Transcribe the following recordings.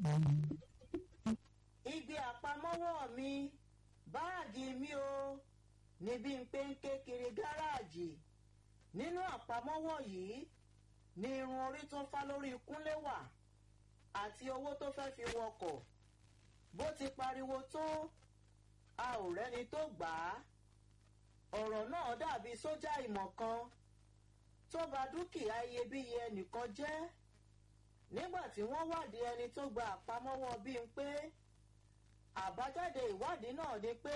ibi àpamọ́wọ́ mi báàgì mi o níbi ń pé ń ké kiri gáràjì nínú àpamọ́wọ́ yìí ni irun orí tó fá lórí kúnlé wà àti owó tó fẹ́ fi wọkọ̀ bó ti pariwo tó a ò rẹ́ni tó gbà á ọ̀rọ̀ náà dàbí sójà ìmọ̀ kan tó bà dúkìá iyebíye ẹnìkan jẹ́ nígbà tí wọ́n wádìí ẹni tó gba àpamọ́wọ́ bíi pé àbájáde ìwádìí náà ni pé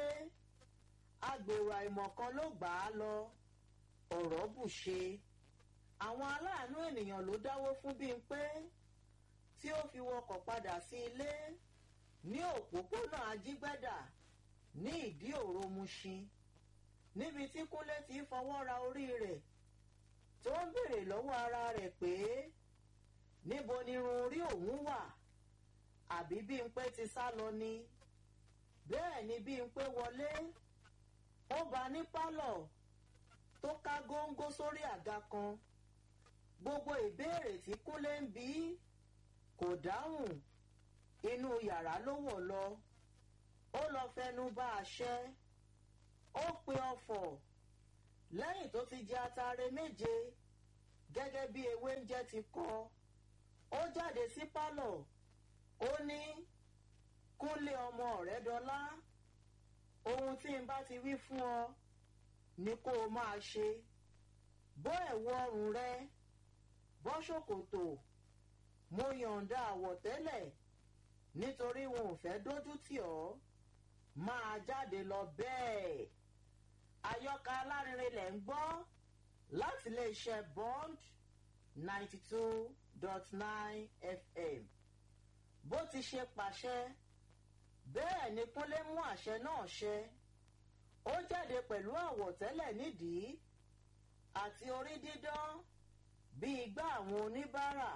agbèrò àìmọ̀ kan ló gbà á lọ ọ̀rọ̀ bù ṣe àwọn aláàánú ènìyàn ló dáwó fún bíi pé tí ó fi wọkọ̀ padà sí ilé ní òpópónà ajígbẹ́dà ní ìdí òro Mushin níbi tí Kúnlé ti fọwọ́ ra orí rẹ̀ tó ń béèrè lọ́wọ́ ara rẹ̀ pé níbo ni irun orí òun wà àbí Bímpé ti sá lọ ni bẹ́ẹ̀ ni Bímpé wọlé ó bá ní pálọ̀ tó ká góńgó sórí àga kan gbogbo ìbéèrè tí Kúnlé ń bí kò dáhùn inú yàrá ló wọ̀ lọ ó lọ fẹnu bá àṣẹ ó pe ọfọ̀ lẹ́yìn tó ti jẹ atare méje gẹ́gẹ́ bí ewé ń jẹ́ ti kọ́ ó jáde sí pálọ̀ ó ní Kúnlé ọmọ ọ̀rẹ́ dọ́lá ohun tí n bá ti wí fún ọ ni kó o máa ṣe bọ́ ẹ̀wù ọrùn rẹ bọ́ ṣòkòtò mo yọ̀ǹda àwọ̀tẹ́lẹ̀ nítorí wọn ò fẹ́ dójú tì ọ́ máa jáde lọ bẹ́ẹ̀ àyọkà alárinrin lẹ̀ ń gbọ́ láti iléeṣẹ́ Bond ninety two dot nine FM bó ti ṣe pàṣẹ bẹ́ẹ̀ ni Kúnlé mú àṣẹ náà ṣẹ ó jáde pẹ̀lú àwọ̀tẹ́lẹ̀ nídìí àti orí dídán bí igbá àwọn oníbàárà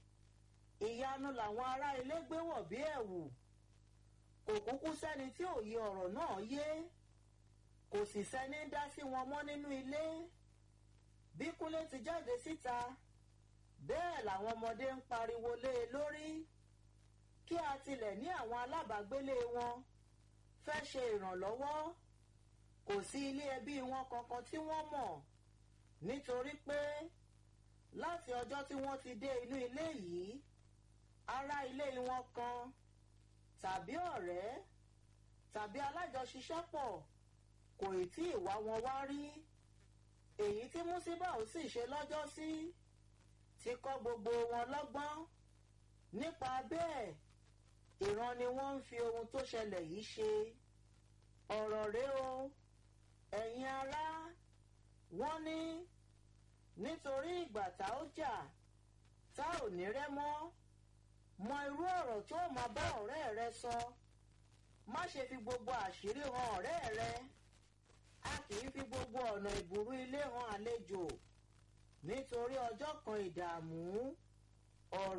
ìyanu làwọn ará ilé gbé wọ̀ bí ẹ̀wù kò kúkú sẹ́ni tí òye ọ̀rọ̀ náà yé kò sì sẹ́ni dá sí wọn mọ́ nínú ilé bí Kúnlé ti jáde síta bẹ́ẹ̀ làwọn ọmọdé ń pariwo lé e lórí kí a tilẹ̀ ní àwọn alábàágbélé wọn fẹ́ ṣe ìrànlọ́wọ́ kò sí ilé ẹbí wọn kankan tí wọ́n mọ̀ nítorí pé láti ọjọ́ tí wọ́n ti dé inú ilé yìí ará ilé wọn kan tàbí ọ̀rẹ́ tàbí alájọṣiṣẹ́pọ̀ kò ì tí ì wá wọn wá rí èyí tí músíbà ò sì ṣe lọ́jọ́sí ti kọ́ gbogbo wọn lọ́gbọ́n nípa bẹ́ẹ̀ ìran ni wọ́n ń fi ohun tó ṣẹlẹ̀ yìí ṣe ọ̀rọ̀ rèé o ẹ̀yin ará wọ́n ní nítorí ìgbà tá ó jà tá ò ní rẹ́ mọ́ mọ irú ọ̀rọ̀ tó máa bá ọ̀rẹ́ rẹ sọ má ṣe fi gbogbo àṣírí hàn ọ̀rẹ́ rẹ a kì í fi gbogbo ọ̀nà ìbùrú ilé hàn àlejò nítorí ọjọ́ kan ìdààmú ọ̀rọ̀.